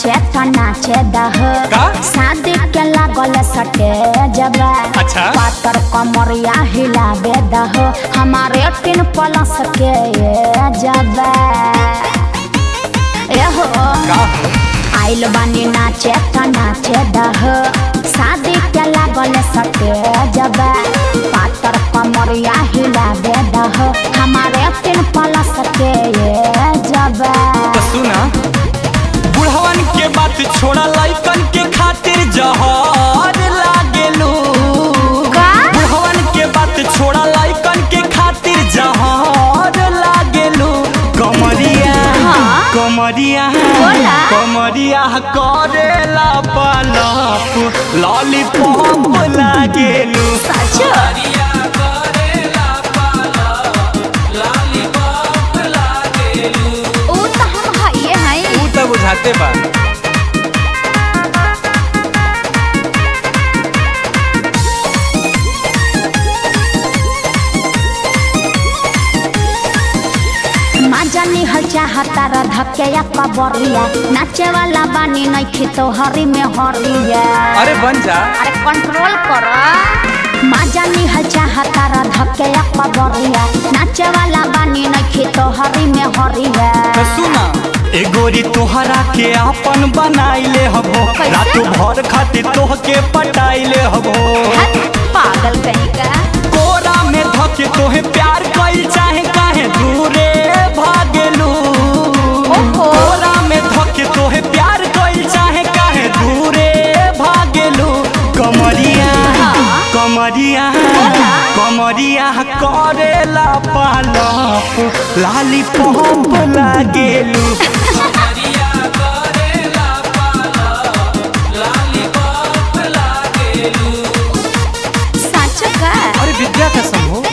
नाचे तो नाचे दह का? शादी के लागल सटे जब अच्छा। पातर कमरिया हिलाबे दह हमारे तीन प्लस के ये जब एहो का हो आइल बानी नाचे तो नाचे दह शादी के लागल सटे जब पातर कमरिया हिलाबे दह हमारे तीन प्लस के ये जब तो सुना बुढ़वन के बात छोड़ा लइकन के खातिर जहर लागेलू का? बुढ़वन के बात छोड़ा लइकन के खातिर जहर लागेलू कमरिया हाँ? कमरिया बोला। कमरिया करेला पलप लॉलीपॉप लागेलू सच ऊ तो हम हइये हई तू तो बुझाते बा मजा निहल चाहता र धके या कबरिया नाचे वाला बानी नइखे तो हरी में हरिया अरे बन जा अरे कंट्रोल कर मजा निहल चाहता र धके या कबरिया नाचे वाला बानी नइखे तो हरी में हरिया तो सुना ए गोरी तोहरा के अपन बनाइले हबो कैसे? रात भर खातिर तोहके पटाइले हबो हट, पागल कहीं का कोरा में धके तोहे प्यार कइल चाहे काहे दूरे भागेलू ओहो। कोरा में धके तोहे प्यार कइल चाहे काहे दूरे भागेलू कमरिया हाँ। कमरिया बोला। कमरिया करेला पालप लाली पॉप लागेलू सच का अरे विद्या कसम हो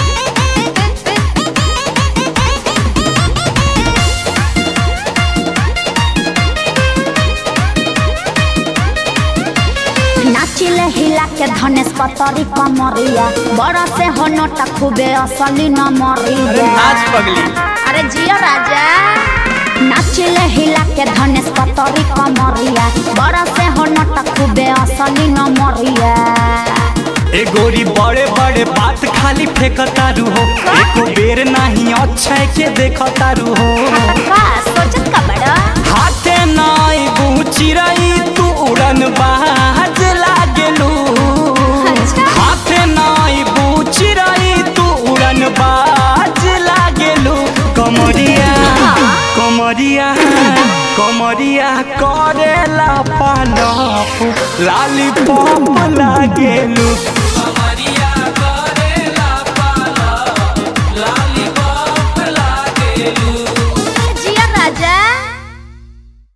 नाचिले हिला के धनेश पतरी कमरिया बड़ा से हो नोटा खूबे असली न अरे मरिया नाच पगली अरे जिया राजा नाचिले हिला के धनेश पतरी कमरिया बड़ा से हो नोटा खूबे असली न मरिया ए गोरी बड़े बड़े बात खाली फेंकतारू हो एको बेर नहीं अक्षय के देखतारू हो का सोचत का बड़ा हाथे नाई बूची रही तू उड़न बाज लागेलू अच्छा। हाथे नाई बूची रही तू उड़न बाज लागेलू कमरिया कमरिया कमरिया करेला पालप लाली पॉप लागेलू